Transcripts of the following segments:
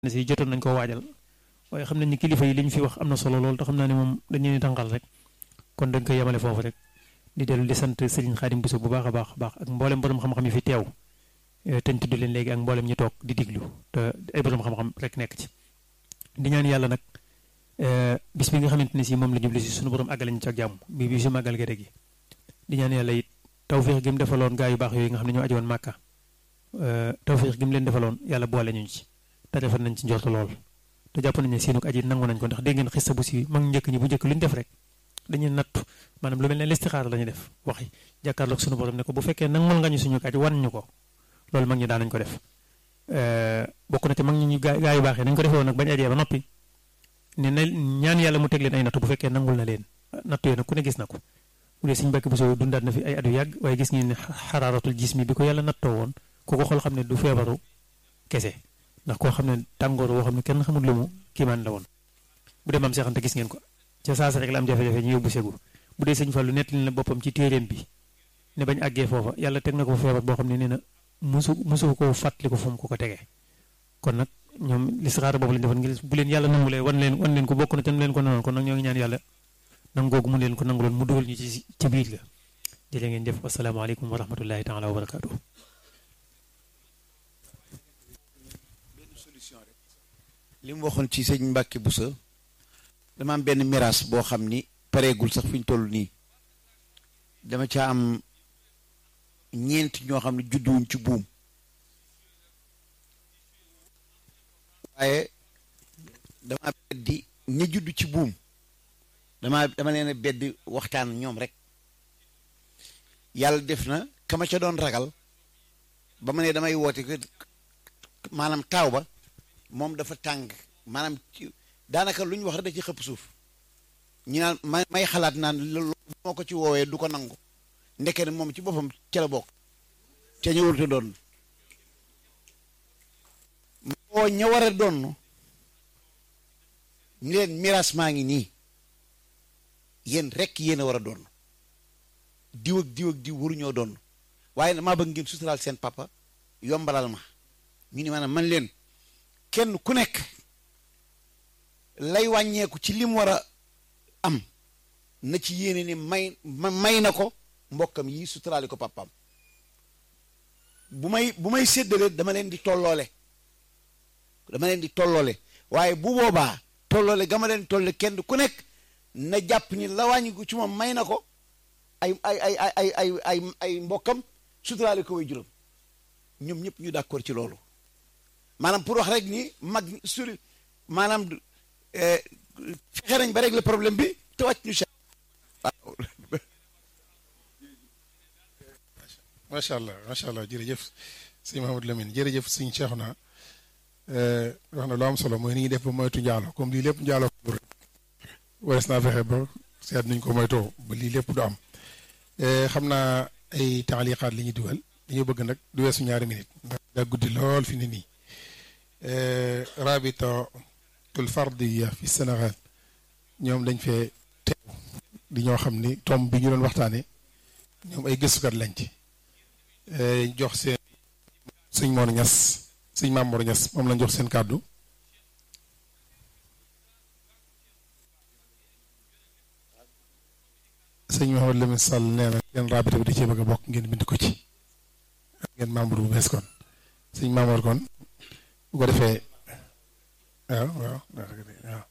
ne si jotoon nañ koo waajal waaye xam nañ ni kilifa yi li ñu fi wax am na solo lool te xam naa ne moom dañu leen tànqal rek kon dañ koy yemale foofu rek di dellu di sant Serigne Khadim Bousso bu baax a baax a baax ak mboolem borom xam-xam yi fi teew te ñu tudd leen léegi ak mboolem ñi toog di diglu te ay borom xam-xam rek nekk ci. di ñaan yàlla nag bis bi nga xamante ne si moom la jublu si sunu borom àggale ñu ci ak jàmm bi bi su màggal gerte gi di ñaan yàlla it tawféex gi mu defaloon gaa yu baax yooyu nga xam ne ñoo ajowoon màkka tawféex gi mu leen defaloon yàlla boole ñu ci te defal nañ ci njortu lool te jàpp nañ ne seenu aji nangu nañ ko ndax dégg ngeen xista bu si mag njëkk ñi bu njëkk lu ñu def rek dañuy nattu maanaam lu mel ne listixaar la ñuy def waxi jàkkaarloog sunu borom ne ko bu fekkee nangul nga ñu suñu aj wan ñu ko loolu mag ñi daan nañ ko def bokk na ci mag ñi ñu gaa gaa yu baax yi nañ ko defee woon nag bañ ajee ba noppi ne na ñaan yàlla mu teg leen ay nattu bu fekkee nangul na leen nattu yooyu nag ku ne gis na ko bu dee suñu mbàkk bu soo dundaat na fi ay at yu yàgg waaye gis ngeen ne xaraaratul jismi bi ko yàlla nattoo woon ku ko xool xam ne du feebaru kese ndax koo xam ne tàngoor woo xam ne kenn xamul lu mu kiimaan la woon bu dee maam seexante gis ngeen ko ca saasa rek la am jafe-jafe ñu yóbbu segu bu dee sëñ Fallu nettali na boppam ci téeréem bi ne bañ àggee foofa yàlla teg na ko feebar boo xam ne nee na musu musu ko fàttali ko fu mu ko ko tegee kon nag ñoom listixaara boobu lañ defoon ngir bu leen yàlla nangulee wan leen wan leen ko bokk na te leen ko nanoon kon nag ñoo ngi ñaan yàlla nangoogu mu leen ko nanguloon mu dugal ñu ci ci biir ga jërë ngeen jëf wasalaamaaleykum wa rahmatullahi taala wa barakaatu. li mu waxoon ci sëñ Mbàkke Buso dama am benn miraas boo xam ni pareegul sax fi ñu toll nii dama ca am ñeent ñoo xam ne judduwuñ ci buum waaye dama beddi ña juddu ci buum dama dama leen a beddi waxtaan ñoom rek yàlla def na kama ca doon ragal ba ma ne damay woote ko maanaam taaw ba moom dafa tàng maanaam daanaka lu ñu wax rek da ci xëpp suuf ñu naan may may xalaat naan loolu moo ko ci woowee du ko nangu ndeke ne moom ci boppam ca la bokk ca ñu warut a doon moo ña war a doon ñu leen miraas maa ngi nii yéen rek yéen a war a doon diw ak diw ak diw waruñoo doon waaye maa bëgg ngeen suturaal seen papa yombalal ma ñu ni maanaam man leen kenn ku nekk lay wàññeeku ci lim war a am na ci yéene ni may may na ko mbokkam yi suturaale ko papaam bu may bu may séddale dama leen di tolloole dama leen di tolloole waaye bu boobaa tolloole gama leen tolle kenn ku nekk na jàpp ni la wàññiku ci moom may na ko ay ay ay ay ay ay ay mbokkam suturaale ko way juróom ñoom ñëpp ñu d'accord ci loolu maanaam pour wax rek ni mag suri maanaam fexe nañ ba régler problème bi te wàcc ñu waaw macha allah macha allah jërëjëf sëñ Mahamadou Lamine jërëjëf sëñ Cheikhouna wax na lu am solo mooy ni ñuy def ba moytu njaalo comme lii lépp njaalo ko rek wares naa fexe ba seet nuñ ko moytoo ba lii lépp du am xam naa ay taaliqaat li ñuy dugal dañoo bëgg nag du weesu ñaari minute ndax daa guddi lool fi ne nii rabitatul fardiya fi Sénégal ñoom dañ fee teew di ñoo xam ni tomb bi ñu doon waxtaane ñoom ay gëstukat lañ ci jox seen sëñ Mor Ñas sëñ Maam Mor Ñas moom lañ jox seen kàddu sëñ Mahamad Lamine Sall nee na ngeen rabita bi da cee bëgg a bokk ngeen bind ko ci ngeen membre bu bees kon sëñ Maamor kon bu ko defee waaw waaw waaw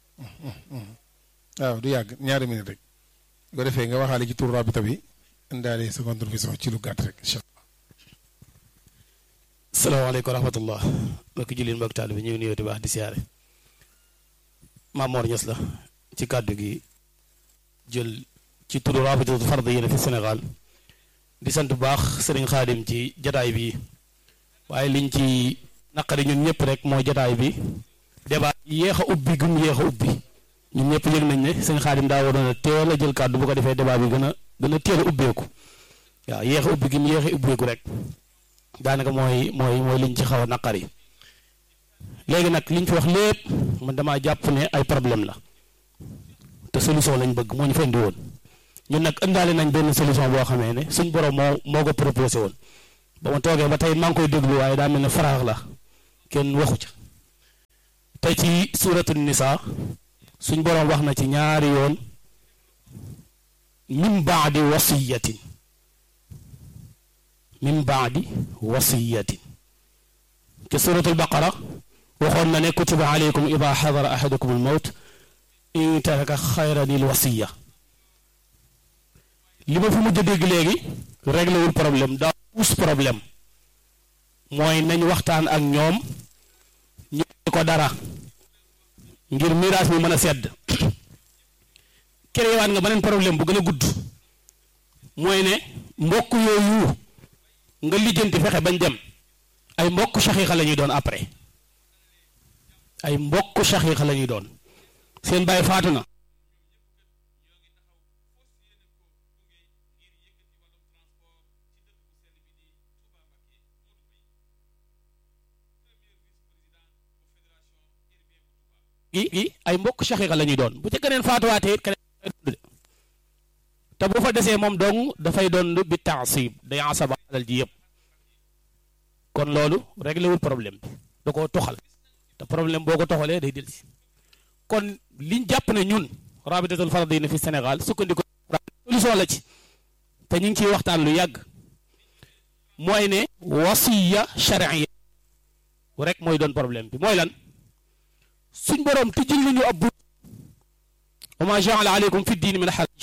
waaw du yàgg ñaari minute rek bu ko defee nga waxaale ci tur rabita bi indaale sa contribution ci lu gàtt rek incha allah. salaamaaleykum wa rahmatullah mbokki jullit mbokki taalibe bi ñu ngi nuyoo di baax di siyaare Maam Mor Ñas la ci kàddu gi jël ci turu rabitatu fardiyya fi Sénégal di sant bu baax sëriñ Xaadim ci jataay bi waaye liñ ci naqari ñun ñëpp rek mooy jataay bi débat yéex a ubbi gum yéex a ubbi ñun ñëpp yëg nañ ne sëñ Xaadim daa waroon a teel a jël kàddu bu ko defee débat bi gën a gën a teel a ubbeeku waaw yéex a ubbi gum yéex a ubbeeku rek daanaka mooy mooy mooy liñ ci xaw a naqari léegi nag liñ fi wax lépp man damaa jàpp ne ay problème la te solution lañ bëgg moo ñu fa indi woon ñun nag ëndaale nañ benn solution boo xamee ne suñ borom moo moo ko proposé woon ba ma toogee ba tey maa ngi koy déglu waaye daa mel ne faraax la kenn waxu ca te ci suuratu nisa suñ boroom wax na ci ñaari yoon min baadi wasiyatin min baadi wasiyatin ci suuratul baqara waxoon na ne kutiba alaykum ida xadara ahadukum almawt in taraka xayran il wasiya li ma fi mujj a dégg léegi réglé wul problème daa puus problème mooy nañ waxtaan ak ñoom ñu ko dara ngir miraas mi mën a sedd créewaat nga beneen problème bu gën a gudd mooy ne mbokk yooyu nga lijjanti fexe bañ dem ay mbokk saxiixa la ñuy doon après ay mbokk saxiixa la ñuy doon seen baay faatu na gi gi ay mbokk saxiixa la ñuy doon bu ca keneen faatuwaatee it keneen te bu fa desee moom dong dafay doon bi taasib day asaba alal ji yëpp kon loolu réglé wul problème bi da koo toxal te problème boo ko toxalee day dellusi kon liñ jàpp ne ñun rabitatul faradina fi Sénégal sukkandiku solution la ci te ñu ngi ciy waxtaan lu yàgg mooy ne wasiya charia rek mooy doon problème bi mooy lan suñ boroom tijjil nañu ab bunt wa ma jaala aleykum fi diini min xaraj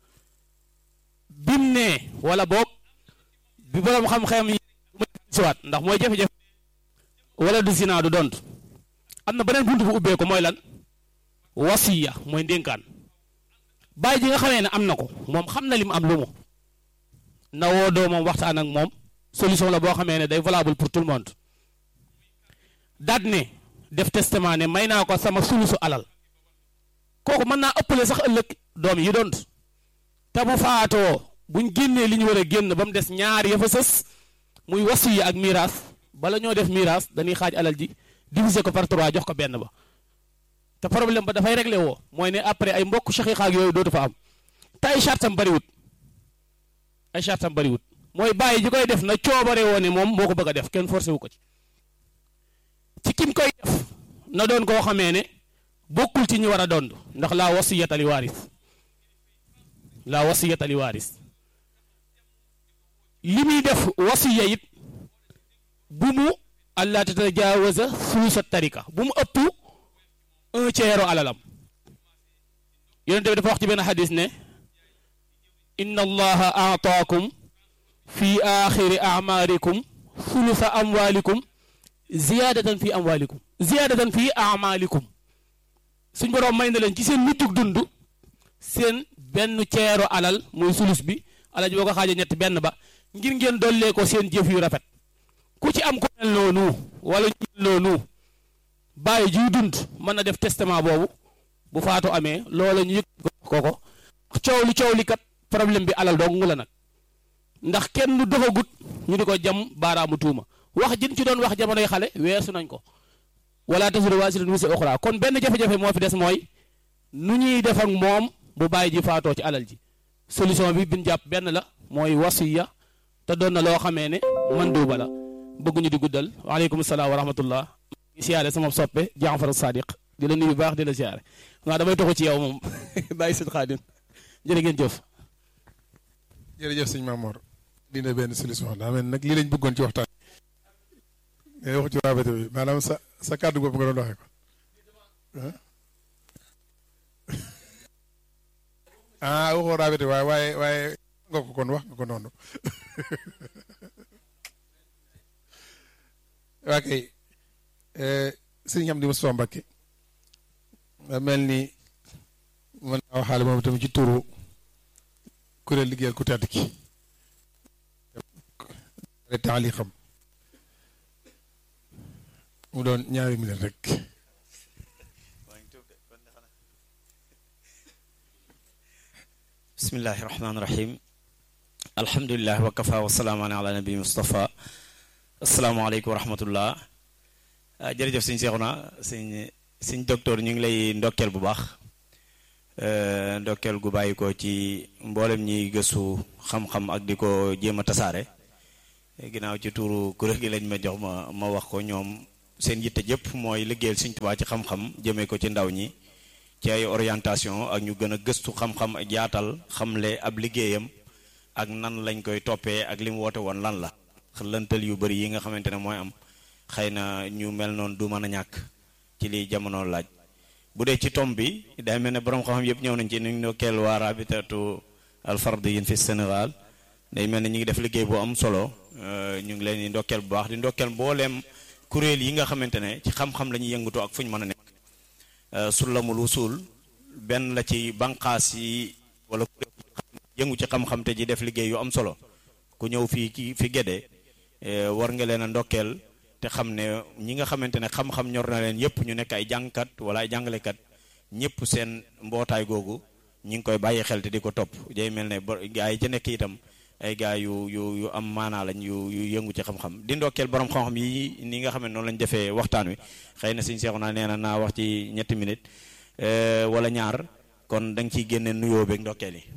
bim ne wala boog bi boroom xam-xam yi siwaat ndax mooy jafe-jafe wala du zina du dont am na beneen bunt bu ubbee ko mooy lan wasiya mooy ndénkaan bàyyi ji nga xamee ne am na ko moom xam na li mu am lu mu na woo doomam waxtaan ak moom solution la boo xamee ne day valable pour tout le monde daat ne def testament ne may naa ko sama sulusu alal kooku mën naa ëppale sax ëllëg doom yi doon te bu faatoo buñ génnee li ñu war a génn ba mu des ñaar ya fa sës muy wasiya ak miraas bala ñoo def miraas dañuy xaaj alal ji diviser ko par trois jox ko benn ba te problème ba dafay réglé woo mooy ne après ay mbokk shaqiiqa ak yooyu dootu fa am te ay chartam bariwut ay chartam bariwut mooy bàyyi ji koy def na coobare woo ne moom moo ko bëgg a def kenn forcé wu ko ci ci kim koy def na doon koo xamee ne bokkul ci ñi war a dond ndax laa wasiyata li waaris laa wasiyata li waaris li muy def wasiya it bu mu allah tatajaawaza sulusa tarika bu mu ëpp un tiers alalam yonente bi dafa wax ci benn xadis ne inna allaha aataakum fi axiri amaarikum sulusa amwalikum ziyaadatan fi amwalikum ziyaadatan fi amalikum suñ boroom may na leen ci seen mujjug dund seen benn ceero alal muy sulus bi alal ji boo ko xaajee ñetti benn ba ngir ngeen dollee ko seen jëf yu rafet ku ci am ko mel noonu wala ñu mel noonu bàyyi jiy dund mën na def testament boobu bu faatu amee loola ñu yëg ko ko coow li coow li kat problème bi alal dong la nag ndax kenn du doxagut ñu di ko jam baaraamu tuuma wax jën ci doon wax jamonoy xale weesu nañ ko wala tasiru waasiratun wisra uxraa kon benn jafe-jafe moo fi des mooy nu ñuy def ak moom bu bàyyi ji faatoo ci alal ji solution bi bin jàpp benn la mooy wasiya te doon na loo xamee ne man duuba la bëgguñu di guddal waaleykum salaam wa rahmatullah di siyaare sama soppe Jaafar Sadiq di la nuyu baax di la siyaare waaw damay toxu ci yow moom bàyyi sëñ Xaadim jërë ngeen jëf jërëjëf sëñ Mamoor dina benn solution daa mel nag lii lañ bëggoon ci waxtaan ngay wax ci raabate bi maanaam sa sa kàddu bopp nga doon waxee ko ah waxoo raabate waaye waaye waaye nga ko kon wax nga ko noonu waa kay sëñ am di Moustapha Mbacké mel ni mën naa waxaale moom tamit ci turu kuréel liggéeyal ku tedd ki taali xam mu doon ñaari minute rek bismillahi rahmaani rahim alhamdulilah wa kafa wa salaamaan ala nabi Mustafa asalaamaaleykum wa rahmatullah jërëjëf sëñ Seexuna sëñ sëñ docteur ñu ngi lay ndokkeel bu baax ndokkeel gu bàyyi ko ci mboolem ñiy gëstu xam-xam ak di ko jéem a tasaare ginnaaw ci tuuru kuréel gi lañ ma jox ma ma wax ko ñoom seen yitte jëpp mooy liggéeyal Sëriñ Tuubaa ci xam-xam jëmee ko ci ndaw ñi ci ay orientation ak ñu gën a gëstu xam-xam ak yaatal xamle ab liggéeyam ak nan lañ koy toppee ak li mu woote woon lan la lëntal yu bëri yi nga xamante ne mooy am xëy na ñu mel noonu du mën a ñàkk ci li jamono laaj bu dee ci tom bi day mel ne borom xam-xam yëpp ñëw nañ ci ni ñu ndokkeel waa rabitatu alfardiyin fi Sénégal day mel ne ñu ngi def liggéey bu am solo ñu ngi leen di ndokkeel bu baax di ndokkeel mbooleem kuréel yi nga xamante ne ci xam-xam la ñuy yëngatu ak fu ñu mën a nekk sullamul usul benn la ci banqaas yi wala kuréel yëngu ci xam-xam te ji def liggéey yu am solo ku ñëw fii ki fi Gédé war nga leen a ndokkeel te xam ne ñi nga xamante ne xam-xam ñor na leen yëpp ñu nekk ay jàngkat wala ay jàngalekat ñëpp seen mbootaay googu ñi ngi koy bàyyi xel te di ko topp day mel ne gaa yi ca nekk itam ay gaa yu yu yu am maanaa lañ yu yu yëngu ci xam-xam di ndokkeel borom xam-xam yi ni nga xam ne noonu lañ defee waxtaan wi xëy na suñu seexu naa nee na naa wax ci ñetti minute wala ñaar kon da nga ciy génne nuyoo beeg ndokkeel yi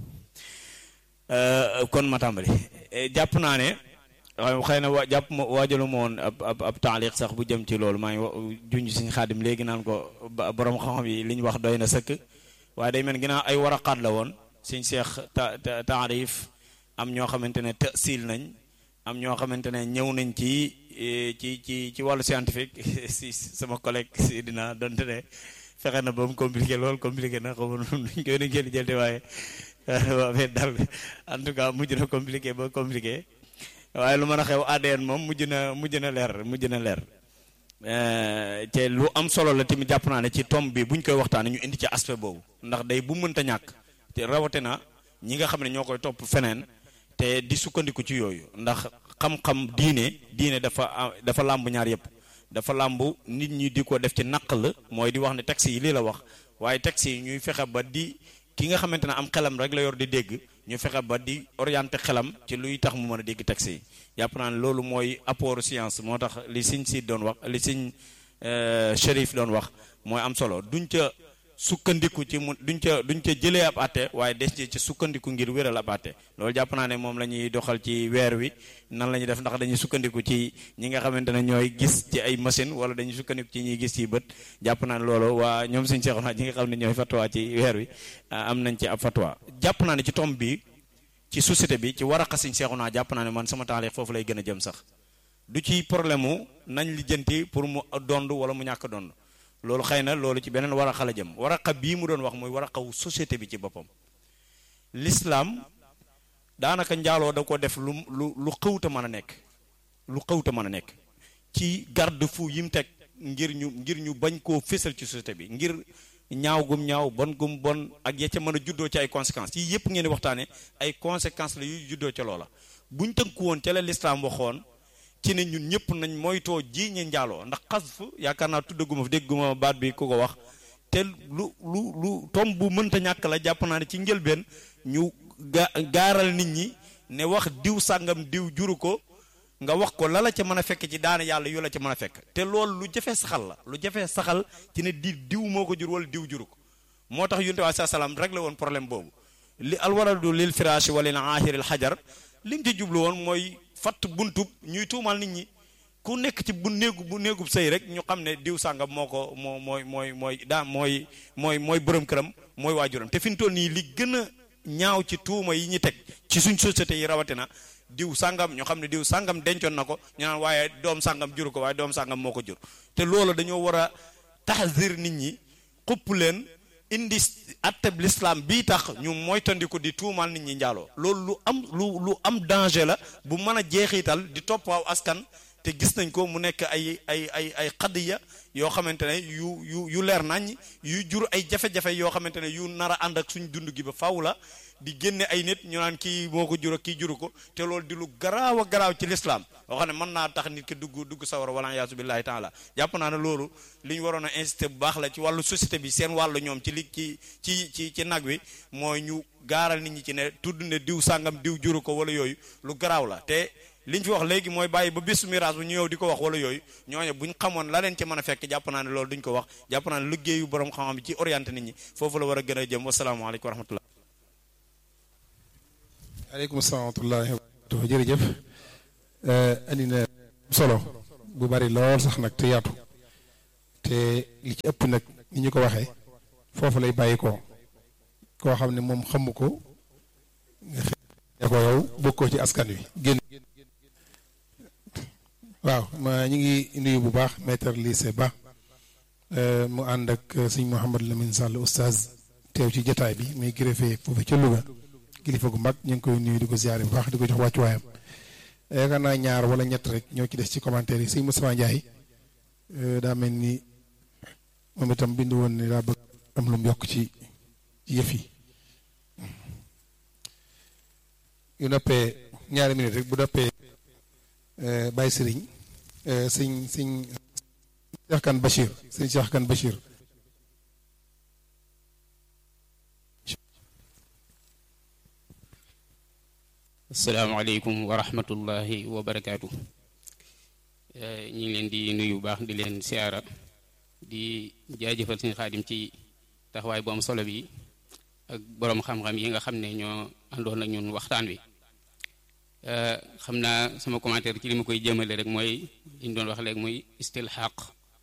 kon ma tàmbali jàpp naa ne xëy na wa jàpp ma waajalu ma woon ab ab ab taaliq sax bu jëm ci loolu maa ngi junj suñu xaadim léegi naan ko borom xam-xam yi li ñu wax doy na sëkk waaye day mel ginnaaw ay waraqaat la woon suñ seex ta taarif am ñoo xamante ne tësil nañ am ñoo xamante ne ñëw nañ ci ci ci ci wàllu scientifique si sama collègue si dina donte ne fexe na ba mu compliqué lool compliqué na xaw ma nuñ koy nuñ jël te waaye waaye daal en tout cas mujj na compliqué ba compliqué waaye lu mën a xew ADN moom mujj na mujj na leer mujj na leer te lu am solo la tamit jàpp naa ne ci tomb bi buñ koy waxtaanee ñu indi ci aspect boobu ndax day bu mënta ñàkk te rawatina ñi nga xam ne ñoo koy topp feneen te di sukkandiku ci yooyu ndax xam-xam diine diine dafa dafa làmb ñaar yëpp dafa làmb nit ñi di ko def ci naq la mooy di wax ne texte yi lii la wax waaye texte yi ñuy fexe ba di ki nga xamante ne am xelam rek la yor di dégg ñu fexe ba di orienté xelam ci luy tax mu mën a dégg texte yi jàpp naa ne loolu mooy apport science moo tax li siñ si doon wax li siñ Chérif doon wax mooy am solo duñ ca sukkandiku ci mu duñ ca duñ ca jëlee ab àtte waaye des ci sukkandiku ngir wéral ab àtte loolu jàpp naa ne moom la ñuy doxal ci weer wi nan la ñuy def ndax dañuy sukkandiku ci ñi nga xamante ne ñooy gis ci ay machine wala dañuy sukkandiku ci ñuy gis ci bët jàpp naa ne loolu waa ñoom suñu seexoon ñi nga xam ne ñooy fatwa ci weer wi am nañ ci ab fatwa jàpp naa ne ci tomb bi ci société bi ci war a xasiñ seexu naa jàpp naa ne man sama taaliq foofu lay gën a jëm sax du ci problème mu nañ lijjanti pour mu dond wala mu ñàkk dond loolu xëy na loolu ci beneen waraqa la jëm waraqa bii mu doon wax mooy waraqawu société bi ci boppam l'islam daanaka njaaloo da ko def lu lu lu xëwta mën a nekk lu xëwta mën a nekk ci garde fou yi mu teg ngir ñu ngir ñu bañ koo fésal ci société bi ngir ñaaw gum ñaaw bon gum bon ak ya ca mën a juddoo ci ay conséquences yii yëpp ngeen di waxtaane ay conséquences la yuy juddoo ca loola buñ tënku woon ca la l'islam waxoon ci ne ñun ñëpp nañ moytoo ji ñi njaaloo ndax xasf yaakaar naa tuddaguma dégguma baat bi ku ko wax te lu lu lu tom bu mënta ñàkk la jàpp naa ne ci njëlbeen ñu ga gaaral nit ñi ne wax diw sàngam diw juru ko nga wax ko la la ca mën a fekk ci daana yàlla yu la ca mën a fekk te loolu lu jafee saxal la lu jafee saxal ci ne di diw moo ko jur wala diw juru ko moo tax yunte waa sa salaam rek la woon problème boobu li alwaradu lil firaashi wala lil aahiril xajar li mu ci jublu woon mooy fatt buntub ñuy tuumal nit ñi ku nekk ci bu néegu bu néegub sëy rek ñu xam ne diw sàngam moo ko moo mooy mooy mooy daa mooy mooy mooy borom këram mooy waajuram te fi mu toll nii li gën a ñaaw ci tuuma yi ñu teg ci suñ société yi rawatina diw sàngam ñu xam ne diw sàngam dencoon na ko ñu naan waaye doom sàngam juru ko waaye doom sàngam moo ko jur te loolu dañoo war a taxasir nit ñi xupp leen indi atteb l'islam bii tax ñu moytandiku di tuumal nit ñi njaaloo loolu lu am lu lu am danger la bu mën a jeexital di topp waaw askan te gis nañ ko mu nekk ay ay ay ay xadiya yoo xamante ne yu yu yu leer nañ yu jur ay jafe-jafe yoo xamante ne yu nar a ànd ak suñ dund gi ba faw la di génne ay nit ñu naan kii moo ko jur ak kii juru ko te loolu di lu garaaw a garaaw ci l'islam yoo xam ne mën naa tax nit ki dugg dugg sawara wala yaasu billahi taala jàpp naa ne loolu li ñu waroon a incité bu baax la ci wàllu société bi seen wàllu ñoom ci li ci ci ci ci nag wi mooy ñu gaaral nit ñi ci ne tudd ne diw sàngam diw juru ko wala yooyu lu garaaw la te li ñu fi wax léegi mooy bàyyi ba bisu miraas bu ñu ñëw di ko wax wala yooyu ñooñu bu ñu xamoon la leen ci mën a fekk jàpp naa ne loolu duñ ko wax jàpp naa ne liggéeyu borom xam-xam bi ci orienté nit ñi foofu la war a gën a jëm wasalaamaaleykum wa rahmatullah aleykum salaam wa rahmatullahi wa barakatuh jërëjëf andi na solo bu bari lool sax nag te yaatu te li ci ëpp nag ni ñu ko waxee foofu lay bàyyi ko koo xam ne moom xamu ko nga xëy ko yow bokkoo ci askan wi génn waaw ma ñu ngi nuyu bu baax maître lycée ba mu ànd ak sëñ Mouhamadou Lamine Sall oustaz teew ci jataay bi muy greffé foofu ca Louga kilifa gu mag ñu ngi koy nuyu di ko ziare bu baax di ko jox wàccuwaayam yaakaar naa ñaar wala ñett rek ñoo ci des ci commentaire yi sëñ Moustapha Ndiaye daa mel ni moom itam bind woon ni daa bëgg am lu mu yokk ci ci yëf yi yu noppee ñaari minute rek bu noppee Baye Serigne sëñ sëñ Cheikh Kane Bachir sëñ Cheikh Kane Bachir asalaamaaleykum wa rahmatullahi wa barakaatu ñu ngi leen di nuyu bu baax di leen siyaara di jaajëfal suñu xaadim ci taxawaay bu am solo bi ak boroom xam-xam yi nga xam ne ñoo àndoon ak ñun waxtaan wi xam naa sama commentaire ci li ma koy jëmale rek mooy li ñu doon wax léegi muy istilxaq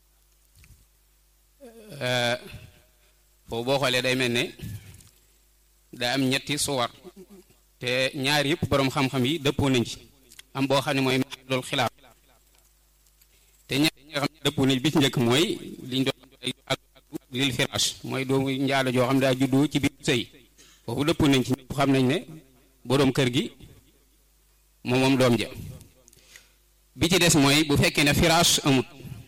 foofu boo xoolee day mel ne daa am ñetti suwar te ñaar yëpp boroom xam-xam yi dëppoo nañ ci am boo xam ne mooy loolu xilaaf te ñaar yi nga xam ne dëppoo nañ bi ci njëkk mooy liñ doon ak lil firash mooy doomu njaalo joo xam ne daa juddoo ci biir sëy foofu dëppoo nañ ci ñëpp xam nañ ne boroom kër gi moom moom doom ja bi ci des mooy bu fekkee ne firash amut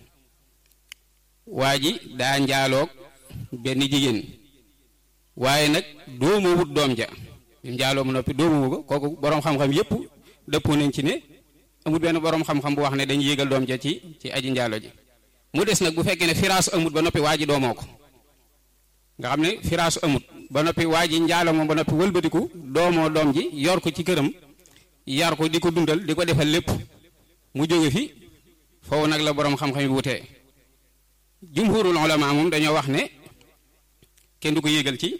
waa ji daa njaaloog benn jigéen waaye nag doomu wut doom ja njaaloo mu noppi doomu ko kooku boroom xam-xam yépp dëppoo nañ ci ne amut benn boroom xam-xam bu wax ne dañuy yégal doom ja ci ci aji njaalo ji mu des nag bu fekkee ne firaas amut ba noppi waa ji doomoo ko nga xam ne firaas amut ba noppi waa ji njaalo moom ba noppi wëlbatiku doomoo doom ji yor ko ci këram yar ko di ko dundal di ko defal lépp mu jóge fi foofu nag la boroom xam-xam yi wutee jumhurul ulama moom dañoo wax ne kenn du ko yégal ci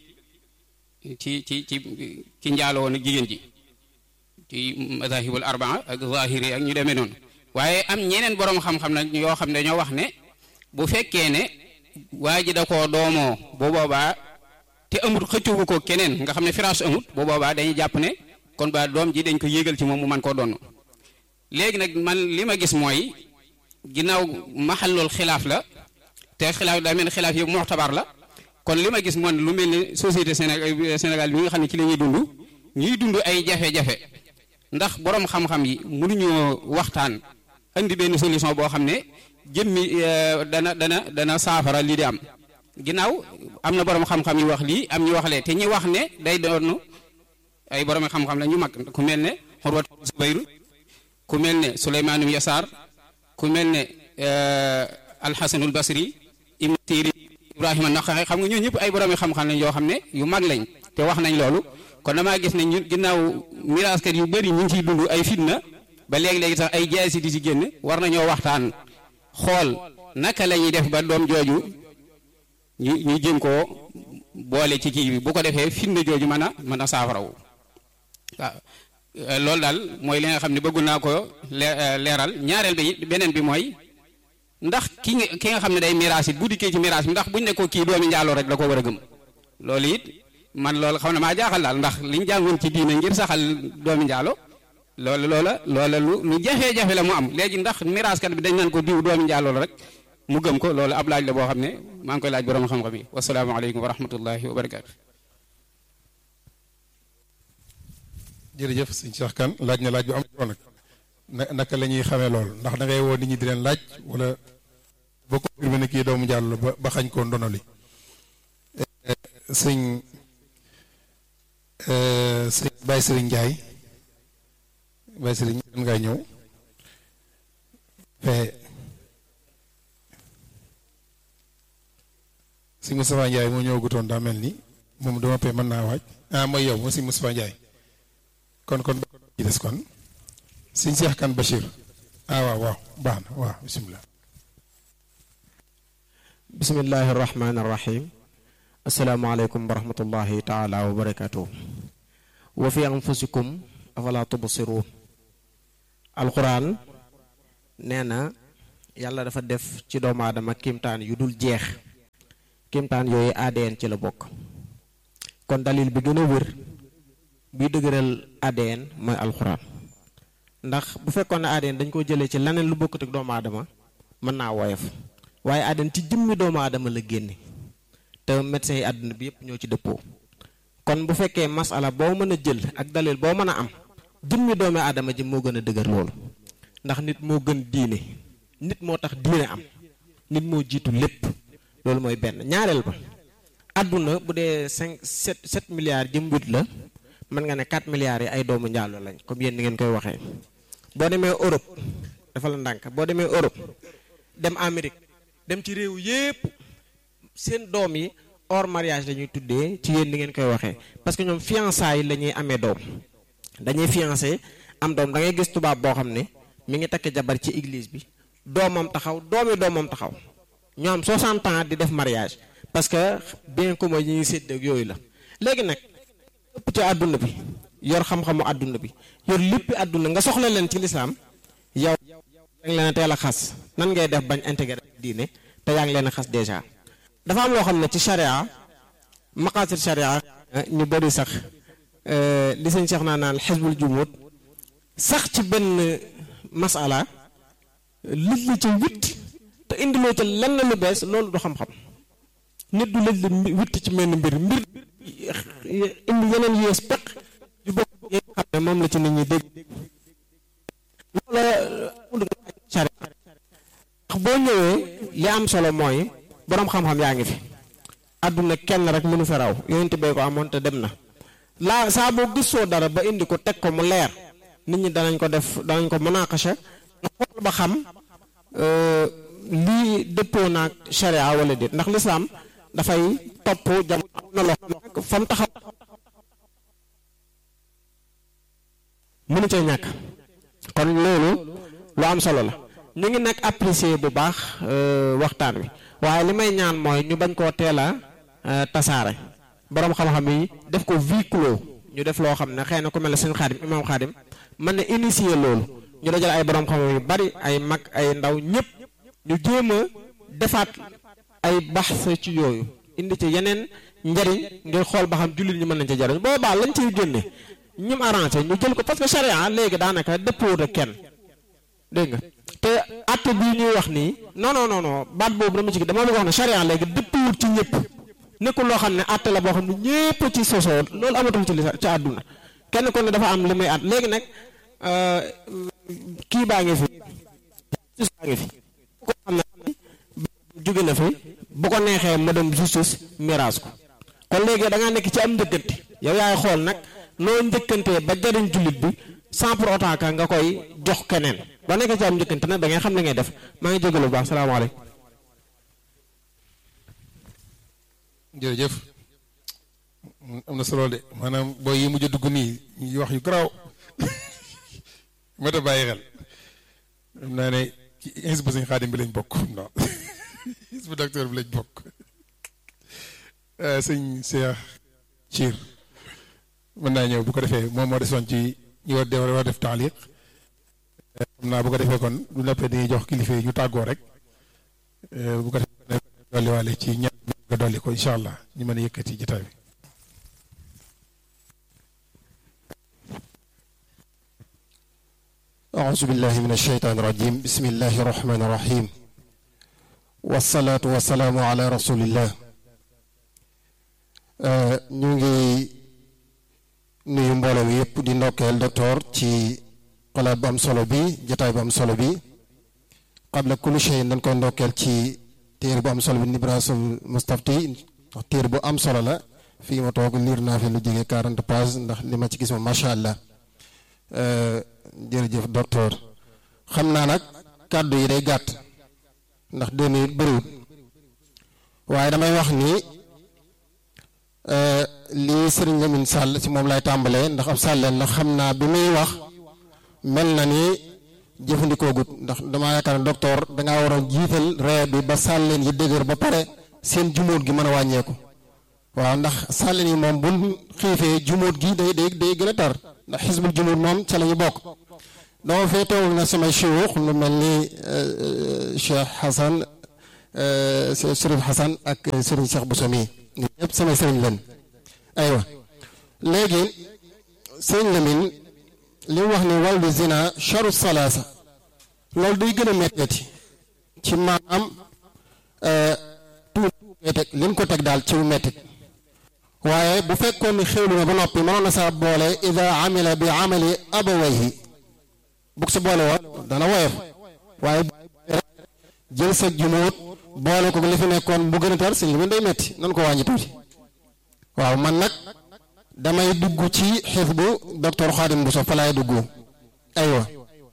ci ci ci ci njaaloo woon ak jigéen ji ci mazahibul arbaa ak zahiri ak ñu demee noonu waaye am ñeneen boroom xam-xam nag yoo xam ne dañoo wax ne bu fekkee ne waa ji da koo doomoo bu boobaa te amut xëccuwu ko keneen nga xam ne firaas amut bu boobaa dañuy jàpp ne kon ba doom ji dañ ko yégal ci moom mu man koo doon léegi nag man li ma gis mooy ginnaaw maxallul xilaaf la te xilaaf daa mel ne xilaaf yëpp muxtabar la kon li ma gis moom lu mel ne société Sénégal Sénégal bi nga xam ne ci la ñuy dund ñuy dund ay jafe-jafe ndax boroom xam-xam yi mënuñoo waxtaan indi benn solution boo xam ne jëmmi dana dana dana saafara lii di am ginnaaw am na boroom xam-xam yu wax lii am ñu wax lee te ñi wax ne day doon ay boroom xam-xam la ñu mag ku mel ne Xurwat Zubayr ku mel ne Suleymaanum Yasaar ku mel ne Alxasanul Basri Ibn Sirin Ibrahima Naqaxe xam nga ñoo ñëpp ay boroomi xam-xam lañ yoo xam ne yu mag lañ te wax nañ loolu kon damaa gis ne ñun ginnaaw miraaskat yu bëri ñu ngi ciy dund ay fitna ba léegi-léegi sax ay jaasi di ci génn war nañoo waxtaan xool naka la ñuy def ba doom jooju ñu ñu jëm koo boole ci kii bi bu ko defee fitna jooju mën a mën a saafarawu waaw loolu daal mooy li nga xam ne bëggu naa ko leeral ñaareel bi beneen bi mooy ndax ki nga ki nga xam ne day miraas it bu dikkee ci miraas bi ndax buñ ne ko kii doomi njaaloo rek da ko war a gëm loolu it man loolu xam ne maa jaaxal daal ndax liñ jàngoon ci diine ngir saxal doomi njaalo loolu loola loola lu lu jafe-jafe la mu am léegi ndax miraaskat bi dañ naan ko diw doomi njaaloo la rek mu gëm ko loolu ab laaj la boo xam ne maa ngi koy laaj borom xam-xam yi wasalaamaaleykum wa rahmatullahi wa barakaatu. jërëjëf sëñ Cheikh Kane laaj na laaj bu am solo nag na naka la ñuy xamee loolu ndax da ngay woo nit ñi di leen laaj wala boo ko confirmé ne kii doomu jàll ba ba xañ koo ndono li sëñ sëñ Baye Serigne Ndiaye Baye Serigne mën ngaa ñëw fee sëñ Moustapha Ndiaye moo ñëwagutoon daa mel ni moom dama pee mën naa waaj ah mooy yow moo sëñ Moustapha Ndiaye kon kon ci des kon sëñ Cheikh Kane Bachir ah waaw waaw baax na waaw bisimilah. bismillahi irrahmani irrahim asalaamaaleykum wa rahmatullahi taala wa barakatuh wa fi anfusikum afala tubsiruun alquran nee na yàlla dafa def ci doomu aadama kimtaan yu dul jeex kimtaan yooyu ADN ci la bokk kon dalil bi gën a wër buy dëgëral ADN mooy alxuraan ndax bu fekkoon ne ADN dañ ko jëlee ci leneen lu bokkut ak doomu aadama mën naa woyof waaye ADN ci jëmmi doomu aadama la génne te médecins yi àdduna bi yëpp ñoo ci dëppoo kon bu fekkee masala boo mën a jël ak dalil boo mën a am jëmmi doomu aadama ji moo gën a dëgër loolu ndax nit moo gën diine nit moo tax diine am nit moo jiitu lépp loolu mooy benn ñaareel ba àdduna bu dee cinq sept sept milliards jëm huit la mën nga ne quatre milliards yi ay doomu njaalo lañ comme yéen ni ngeen koy waxee boo demee Europe dafa la ndànk boo demee Europe dem Amérique dem ci réew yépp seen doom yi hors mariage la ñuy tuddee ci yéen ni ngeen koy waxee parce que ñoom fiançailles la ñuy amee doom dañuy fiancé am doom da ngay gis tubaab boo xam ne mi ngi takk jabar ci église bi doomam taxaw doomi doomam taxaw ñoo am 60 ans di def mariage parce que bien commun yi ñuy sédd ak yooyu la léegi nag ëpp ci àdduna bi yor xam-xamu àdduna bi yor léppi àdduna nga soxla leen ci lislaam yow yaa ngi leen a teel a xas nan ngay def bañ intégré diine te yaa ngi leen a xas déjà dafa am loo xam ne ci charia maqasid charia ñu bëri sax li sëñ Cheikh naa naan xisbul jumut sax ci benn masala lëj la ca witt te indiloo ca lenn lu bees loolu du xam-xam nit du lëj la witt ci menn mbir mbir indi yeneen yees peq yu bokk yi nga xam ne moom la ci nit ñi dégg loola charia ndax boo ñëwee li am solo mooy boroom xam-xam yaa ngi fi àdduna kenn rek mënu fa raw yonent bee ko amoon te dem na laa saa boo gisoo dara ba indi ko teg ko mu leer nit ñi danañ ko def danañ ko munaqasha nga xool ba xam lii dëppoo naag sharia wala déet ndax lislaam dafay topp jamono am na loo xam ne fa mu taxaw mënu cee ñàkk kon loolu lu am solo la ñu ngi nag apprécier bu baax waxtaan wi waaye li may ñaan mooy ñu bañ koo teel a tasaare boroom xam-xam yi def ko huis clos ñu def loo xam ne xëy na ku mel ne seen xaadim imaam xaadim mën na initier loolu ñu dajal ay boroom xam-xam yu bari ay mag ay ndaw ñëpp ñu jéem a defaat ay baxs ci yooyu indi ci yeneen njariñ ngir xool ba xam jullit ñi mën nañ ca jariñ boobaa lañ ciy génne ñum arrangé ñu jël ko parce que charia léegi daanaka dëppoo ak kenn dégg nga te atte bii ñuy wax nii non non non non baat boobu dama ci dama bëgg wax ne charia léegi dëppwut ci ñëpp nekkul loo xam ne atte la boo xam ne ñëpp ci sosoo loolu amatul ci li ci àdduna kenn ku ne dafa am li muy at léegi nag kii baa ngi fi justice baa ngi fi ko xam ne jóge na fi bu ko neexee ma dem justice miraas ko kon léegi da ngaa nekk ci am njëkkante yow yaay xool nag noo njëkkantee ba jariñ jullit bi sans pour autant que nga koy jox keneen ba nekkee ci am njëkkante nag da ngay xam li ngay def maa ngi jégalu bu baax salaamaaleykum jërëjëf am na solo de maanaam booy yi mujj a dugg nii ñu wax yu garaaw mat a bàyyi xel xam naa ne ci insbu sëñ xaadim bi lañ bokk non insbu docteur bi lañ bokk sëñ Cheikh Ciir mën naa ñëw bu ko defee moom moo desoon ci ñu war def war def taaliq xam naa bu ko defee kon du noppee dañuy jox kilifa yi ñu tàggoo rek bu ko defee dolliwaale ci ñaan nga dolli ko incha allah ñu mën a yëkkati jotaay bi أعوذ بالله من الشيطان الرجيم بسم الله الرحمن الرحيم والصلاة والسلام على رسول الله ñu ngi nuyu mbooloo mi yëpp di ndokkeel docteur ci xalaat bu am solo bi jotaay bu am solo bi qabla kulli shay dañ koy ndokkeel ci téere bu am solo bi Nibrasul Mustafti ndax téere bu am solo la fii ma toog liir naa fi lu jege 40 pages ndax li ma ci gis moom macha allah jërëjëf docteur xam naa nag kàddu yi day gàtt ndax deux minutes bëriwut waaye damay wax ni lii sëriñ Lamine Sall ci moom lay tàmbalee ndax ab sàlleen la xam naa bi muy wax mel na ni jëfandikoo gut ndax damaa yaakaar ne docteur dangaa war a jiital ree bi ba sàlleen yi dëgër ba pare seen jumóot gi mën a wàññeeku waaw ndax sàlleen yi moom buñ xiifee jumóot gi day day day gën a tar ndax xisbul jumóot moom ca la ñu bokk dama fee teewul na samay chiyuux lu mel ni Cheikh Hassan Chérif Hassan ak Serigne Cheikh Bousso mi ñëpp samay sëriñ leen aywa léegi sëriñ Lamine li mu wax ni wàllu zina charu salaasa loolu day gën a metteeti ci maanaam tuut teg li ñu ko teg daal ci mettit waaye bu fekkoon ni xéwlu na ba noppi mënoon na saa boole ida amila bi amali abawayhi bu ko sa boole woon dana woyof waaye jël sa jumuut boole ko li fi nekkoon bu gën a tar sëñ li day metti nan ko wàññi tuuti waaw man nag damay dugg ci xifdu docteur Xaadim Bousso fa laay dugg aywa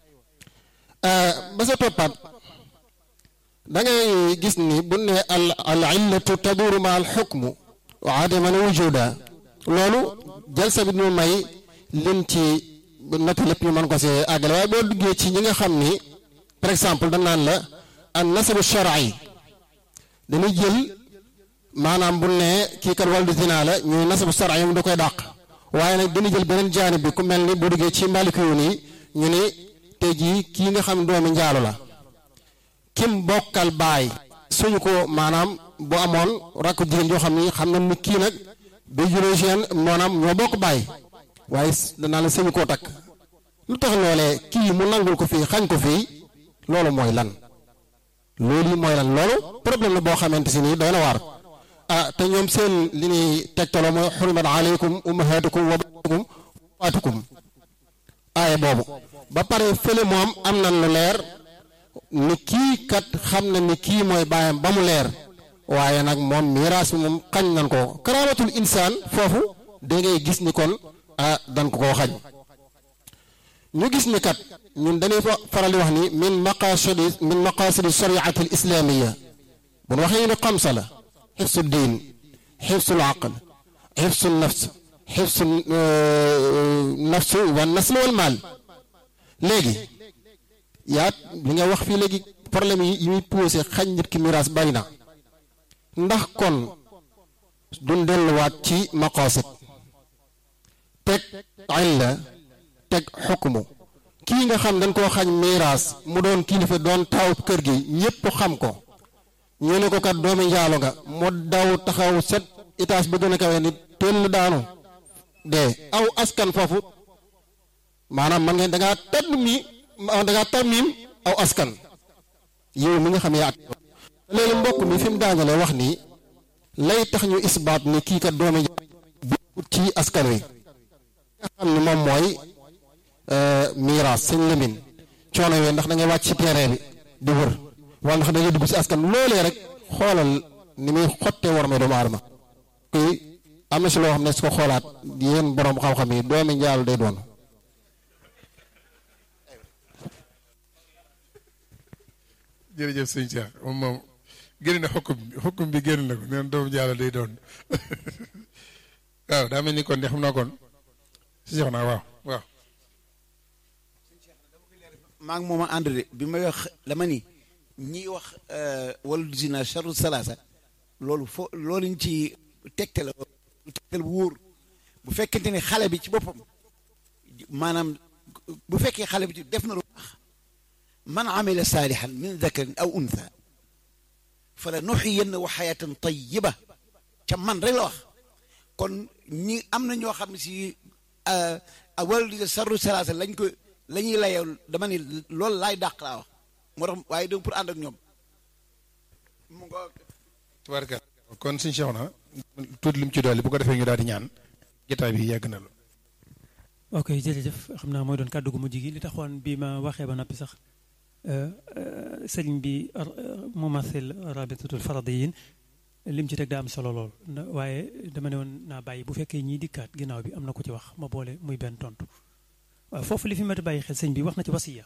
ba sa toppaat da ngay gis ni bu ne al al illatu taduru ma al xukmu wa adaman wujuda loolu jël sa bi ñu may lim ci natt lépp ñu mën ko see àggale waaye boo duggee ci ñi nga xam ni par exemple dañ naan la an nasabu shar'i dañuy jël maanaam bu ne kii kat wàllu zina la ñuy nasabu shar'i mu da koy dàq waaye nag dañuy jël beneen jaanib bi ku mel ni boo duggee ci mbaliku yu nii ñu ni tey jii kii nga xam doomi njaalo la kim bokkal baay suñu ko maanaam bu amoon rakk jigéen joo xam ni xam na ni kii nag biologien maanaam ñoo bokk baay waaye danaa la sëñu koo takk lu tax loolee kii mu nangul ko fii xañ ko fii loolu mooy lan loolu mooy lan loolu problème la boo xamante si nii doy na waar ah te ñoom seen li ñuy tegtaloo mooy xurimat aleykum ummahatukum wa banatukum waatukum aaye boobu ba pare fële moom am nan lu leer ni kii kat xam na ni kii mooy baayam ba mu leer waaye nag moom miraas bi moom xañ nan ko karaamatul insaan foofu da ngay gis ni kon ah dan ko koo xañ ñu gis ni kat ñun dañuy faral di wax ni min maqasidi min maqasidi shariati al islamiya bu ñu waxee ni xamsa la xifsu diin xifsu l aql xifsu nafs xifsu nafs wa nasl wal maal léegi yaa li nga wax fii léegi problème yi yi muy posé xañ nit ki miraas bari na ndax kon duñ delluwaat ci maqasid teg illa teg xukmu kii nga xam dañ koo xañ miraas mu doon kilifa doon taw kër gi ñépp xam ko ñu ne ko kat doomi njaalo nga mu daw taxaw set étage ba gën a kawe ni teel daanu dee aw askan foofu maanaam man ngeen da ngaa tedd mi da ngaa tarmiim aw askan yow mi nga xam yaa at léegi mbokk mi fi mu daangalee wax ni lay tax ñu isbaat ni kii kat doomi bu ci askan wi nga xam ni moom mooy miraas sëñ Lamin coono yooyu ndax da ngay wàcc ci terrain bi di wër wala ndax da ngay dugg ci askan loolee rek xoolal ni muy xottee war may doomu aadama kuy am na si loo xam ne su ko xoolaat yéen borom xam-xam yi doomi njaal day doon jërëjëf sëñ Cheikh moom moom génn na xukkum bi xukkum bi génn na ko neen doomu jaalo day doon waaw daa mel ni kon de xam naa kon si jox naa waaw waaw maa ngi moom a ànd de bi may wax dama ni ñiy wax wala zina charu salaasa loolu fo loolu ñu ci tegte la lu tegtal bu wóor bu fekkente ne xale bi ci boppam maanaam bu fekkee xale bi ci def na lu baax man amila saalihan min dakarin aw untha fala nuxiyannahu xayatan tayiba ca man rek la wax kon ñi am na ñoo xam ne si wala charu salaasa lañ ko la ñuy layoo dama ni loolu laay dàq laa wax moo tax waaye donc pour ànd ak ñoom mu nga tubaarka kon suñ Cheikh na tuuti lim ci dolli bu ko defee ñu daal di ñaan jotaay bi yegg na lu ok jërëjëf xam naa mooy doon kàddu gu mujj gi li taxoon bi ma waxee ba noppi sax sëriñ bi mumathil rabitatul faradiyin lim ci teg daa am solo lool waaye dama ne woon naa bàyyi bu fekkee ñiy dikkaat ginnaaw bi am na ko ci wax ma boole muy benn tontu waaw foofu li fi mat a bàyyi xel sëñ bi wax na ci wasiya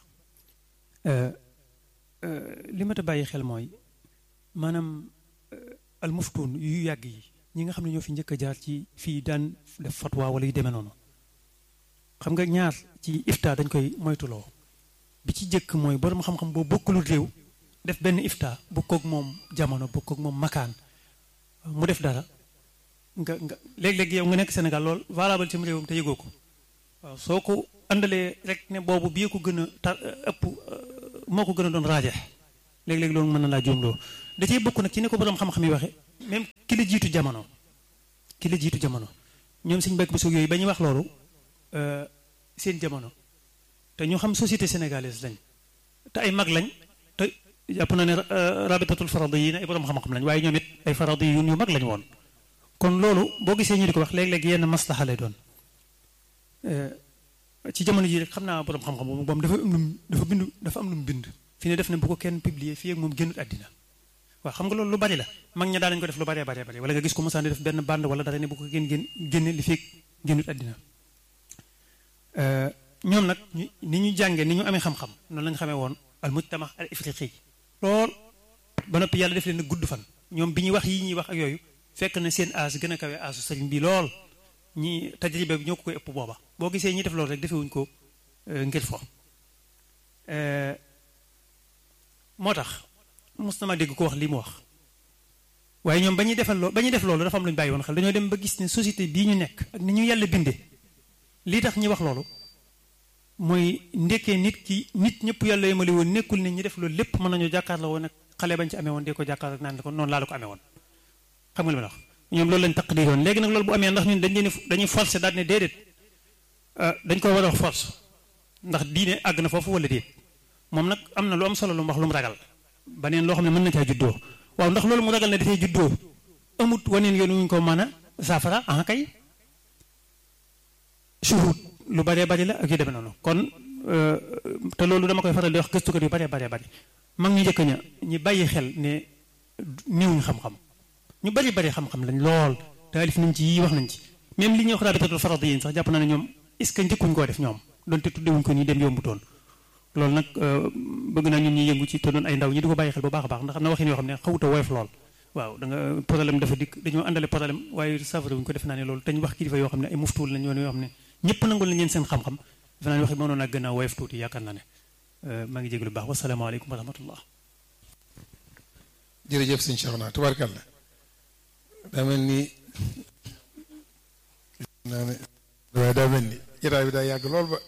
li mat a bàyyi xel mooy maanaam almuftun yu yàgg yi ñi nga xam ne ñoo fi njëkk a jaar ci fii daan def fatwa wala yu demee noonu xam nga ñaar ci ifta dañ koy moytuloo bi ci jëkk mooy borom xam-xam boo bokkulul réew def benn ifta bokkoog moom jamono bokkoog moom makaan mu def dara nga nga léeg-léeg yow nga nekk Sénégal lool valable ci réewam te yëgoo ko waaw soo ko àndalee rek ne boobu bii ko gën a tar ëpp moo ko gën a doon raaje léeg-léeg loolu mën na laa juumloo da cee bokk nag ci ne ko borom xam-xam yi waxe même ki la jiitu jamono ki la jiitu jamono ñoom suñu mbokk bu suug yooyu ba ñuy wax loolu seen jamono te ñu xam société sénégalaise lañ te ay mag lañ te jàpp na ne rabitatul faradi yi ne ay borom xam-xam lañ waaye ñoom it ay faradi yu yu mag lañ woon kon loolu boo gisee ñu di ko wax léeg-léeg yenn maslaxa lay doon ci jamono ji rek xam naa borom xam-xam boobu moom dafa am lu mu dafa bindu dafa am lu mu bind fi ne def ne bu ko kenn publier fii ak moom génnut àddina waaw xam nga loolu lu bari la mag ña daanañ ko def lu baree baree bari wala nga gis ko mosaan di def benn bande wala dara ne bu ko génn génn génne li fii génnut àddina ñoom nag ñu ni ñu jàngee ni ñu amee xam-xam noonu lañu xamee woon al mujtama al ifriqi lool ba noppi yàlla def leen a gudd fan ñoom bi ñuy wax yi ñuy wax ak yooyu fekk na seen âge gën a kawe âge sëriñ bi lool ñi tajriba bi ñoo ko koy ëpp booba boo gisee ñi def loolu rek defewuñ ko ngir fo moo tax mos na ma dégg ko wax lii mu wax waaye ñoom ba ñuy defal loolu ba ñuy def loolu dafa am lu ñu bàyyi woon xel dañoo dem ba gis ne société bii ñu nekk ak ni ñu yàlla bindee lii tax ñi wax loolu mooy ndekkee nit ki nit ñëpp yàlla yemale woon nekkul ne ñi def loolu lépp mën nañoo jàkkaarloo woon ak xale bañ ci amee woon dee ko jàkkaarloo naan ko noonu laa la ko amee woon xam nga li ma la wax ñoom loolu lañ taq di yoon léegi nag loolu bu amee ndax ñun dañ leen dañuy forcé daal ne déedéet dañ ko war a wax force ndax diine àgg na foofu wala déet moom nag am na lu am solo lu mu wax lu mu ragal baneen loo xam ne mën na caa juddoo waaw ndax loolu mu ragal ne dafay juddoo amut waneen yoon wuñ ko mën a saafara ah kay suhut lu baree bari la ak yu demee noonu kon te loolu dama koy faral di wax gëstukat yu baree baree bari mag ñu njëkk ña ñi bàyyi xel ne néewuñ xam-xam ñu bari bari xam-xam lañ lool taalif nañ ci yii wax nañ ci même li ñuy wax rabitatul farad yi sax jàpp naa ne ñoom est ce que njëkkuñ koo def ñoom donte tuddewuñ ko nii dem yombutoon loolu nag bëgg naa ñun ñuy yëngu ci te doon ay ndaw ñi di ko bàyyi xel bu baax a baax ndax am na waxin yoo xam ne xawuta woyof lool waaw da nga problème dafa dikk dañoo àndale problème waaye safara wuñ ko def naa ne loolu te ñu wax kilifa yoo xam ne ay muftuul lañ yoon yoo xam ne ñëpp nangul nañ leen seen xam-xam defe naa ne waxi mënoon a gën a woyof tuuti yaakaar naa ne maa ngi jégalu baax wasalaamaaleykum wa rahmatullah jërëjëf sëñ Cheikhouna tubaarkàlla daa mel ni naa ne waaye daa mel ni jotaay bi daa yàgg lool ba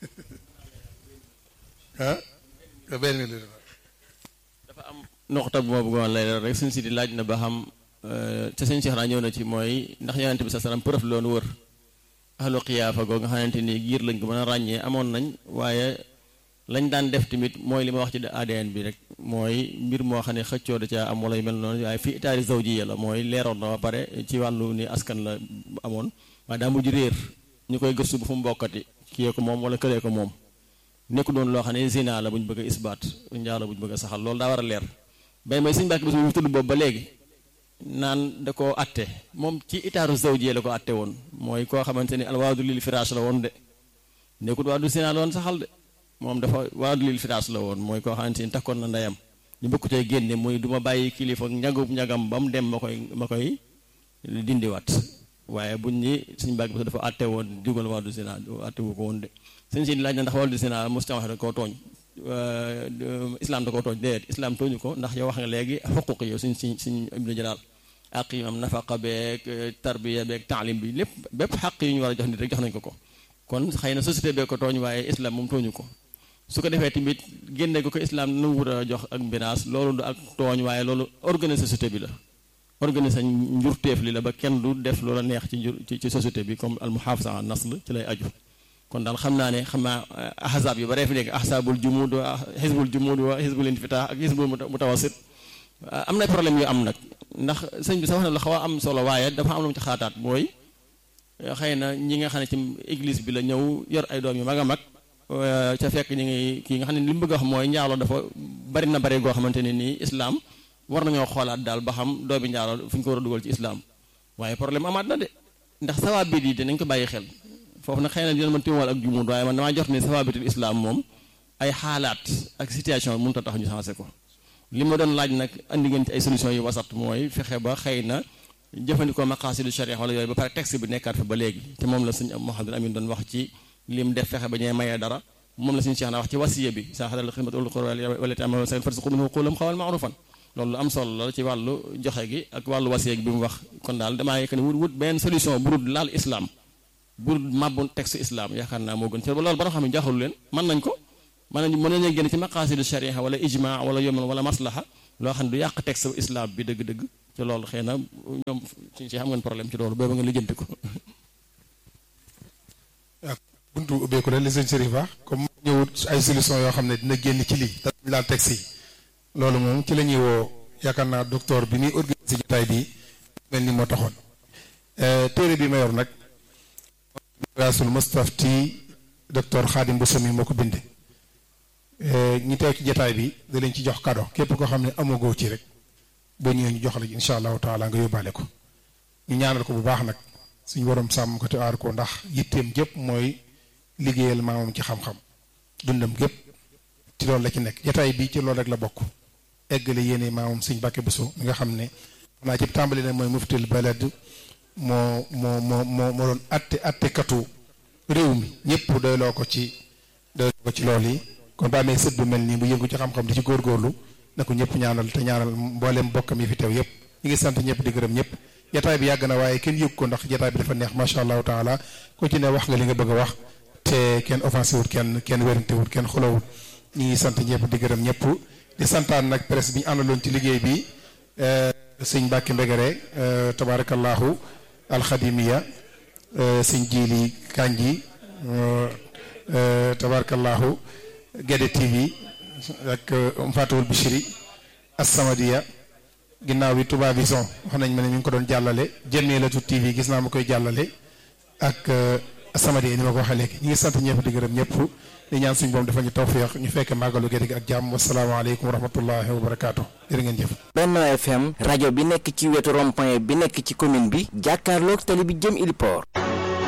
ah benn minute dafa am noxta bu ma bëggoon lay rek suñ si di laaj na ba xam te sëñ Cheikhouna ñëw na ci mooy ndax yonent bi sa salaam preuve loonu wër ahlu xiyaafa goo nga xamante ni giir lañ ko mën a ràññee amoon nañ waaye lañ daan def tamit mooy li ma wax ci ADN bi rek mooy mbir moo xam ne xëccoo da caa am wala yu mel noonu waaye fii itaari zawjiya la mooy leeroon na ba pare ci wàllu ni askan la amoon waaye daa mujj réer ñu koy gëstu bu fu mu bokkati kiyee ko moom wala këlee ko moom nekku doon loo xam ne zina la bu ñu bëgg a isbaat njaalo bu ñu bëgg a saxal loolu daa war a leer bay may suñu bàkk bis mu tudd boobu ba léegi naan da koo atte moom ci itaaru zawjiya la ko atte woon mooy koo xamante ni alwaadu lil firaash la woon de nekkut waadu zina la woon saxal de moom dafa waadu lil firaash la woon mooy koo xamante ni takkoon na ndeyam ñu bëgg cay génne muy du ma bàyyi kilifa njagub njagam ba mu dem ma koy ma koy dindiwaat waaye buñ ni suñu bàkk bis dafa atte woon dugal waadu zina atte wu ko woon de suñ si laaj na ndax waadu zina mos wax da koo tooñ islam da koo tooñ déedéet islam tooñu ko ndax yow wax nga léegi xuquq yow suñ suñ suñ ibnu jalaal àq yi am nafaqa beeg tarbiya beeg taalim bi lépp bépp xaq yi ñu war a jox nit rek jox nañ ko ko kon xëy na société bee ko tooñ waaye islam moom tooñu ko su ko defee tamit génne ko ko islam nu wut a jox ak mbinaas loolu du ak tooñ waaye loolu organiser société bi la organiser njurteef li la ba kenn du def loola neex ci njur ci société bi comme al muhafaza an nasl ci lay aju kon daal xam naa ne xam naa ahzab yu baree fi nekk ahzabul jumud wa xisbul jumud wa xisbul infitah ak xisbul mutawasit am na problème yu am nag ndax sëñ bi sax wax na la xaw a am solo waaye dafa am lu mu ci xaataat mooy xëy na ñi nga xam ne ci église bi la ñëw yor ay doom yu mag a mag ca fekk ñi ngi kii nga xam ne li mu bëgg a wax mooy njaaloo dafa bari na bari goo xamante ne nii islam war nañoo xoolaat daal ba xam doomi njaaloo fu ñu ko war a dugal ci islam waaye problème amaat na de ndax sawaabit yi dinañ ko bàyyi xel foofu nag xëy na dina mën timuwal ak jumud waaye man damaa jot ne sawaabitul islam moom ay xaalaat ak situation mënut a tax ñu changé ko li ma doon laaj nag andi ngeen ci ay solution yu wasat mooy fexe ba xëy na jëfandikoo maqaasidu sharia wala yooyu ba pare texte bi nekkaat fa ba léegi te moom la suñ Mouhamadou Amine doon wax ci lim def fexe ba ñee mayee dara moom la suñu Cheikh na wax ci wasiya bi sa xadal xidmatul qurba wala tamal seen farsi xudum xulam xawal maarufan loolu lu am solo la ci wàllu joxe gi ak wàllu wasiya gi bi mu wax kon daal damaa yëkk ne wut wut benn solution bu dul laal islam bu màbbu texte islam yaakaar naa moo gën ci loolu ba nga xam ne jaaxalu leen mën nañ ko mën nañ mën nañu génn ci maqaasidu sharia wala ijma wala yoman wala maslaha loo xam ne du yàq texte islam bi dëgg-dëgg ci loolu xëy na ñoom suñ si xam ngeen problème ci loolu booba nga lijjanti ko waaw buntu ubbeeku la li sëñ Chérif wax comme ñëwut ay solution yoo xam ne dina génn ci lii te duñ laal texte yi loolu moom ci la ñuy woo yaakaar naa docteur bi muy organisé jotaay bi mel ni moo taxoon téere bi ma yor nag raasul mustafti docteur Khadim Bousso mi moo ko binde ñi teew ci jotaay bi da leen ci jox kado képp koo xam ne amagoo ci rek boo ñëwee ñu jox la incha allahu taala nga yóbbaale ko ñu ñaanal ko bu baax nag suñu borom sàmm ko te aar ko ndax yitteem gépp mooy liggéeyal maamam ci xam-xam dundam gépp ci loolu la ci nekk jotaay bi ci loolu rek la bokk eggale yéene maamam suñ Mbàkke Bousso mi nga xam ne xam naa ci tàmbali na mooy muftil balad moo moo moo moo moo doon atte attekatu réew mi ñëpp doyloo ko ci doyloo ko ci loolu yi kon ba amee sët bu mel nii bu yëngu ci xam-xam di ci góorgóorlu na ko ñëpp ñaanal te ñaanal mbooleem bokkam yi fi teew yëpp ñu ngi sant ñëpp di gërëm ñëpp jataay bi yàgg na waaye kenn yëg ko ndax jataay bi dafa neex macha allahu taala ku ci ne wax nga li nga bëgg a wax te kenn offensé wut kenn kenn wérante wut kenn xulawut ñu ngi sant ñëpp di gërëm ñëpp di santaan nag presse bi ñu àndaloon ci liggéey bi sëñ Mbàkke Mbegere tabarakallahu alxadimiya sëñ Jili Kanji tabarakallahu Gede TV ak Mfatawul Bichiri Assamadiya ginnaaw bi Touba Vision wax nañ ma ne ñu ngi ko doon jàllale Jamilatu TV gis naa ma koy jàllale ak Assamadiya ni ma ko waxee léegi ñu ngi sant ñëpp di gërëm ñëpp di ñaan suñu boom dafa ñu tawfiq ñu fekk màggalu Gede gi ak jàmm wasalaamaaleykum wa rahmatullahi wa barakaatu jërë ngeen jëf. Benno FM rajo bi nekk ci wetu rond-point bi nekk ci commune bi jàkkaarloog tali bi jëm Iliport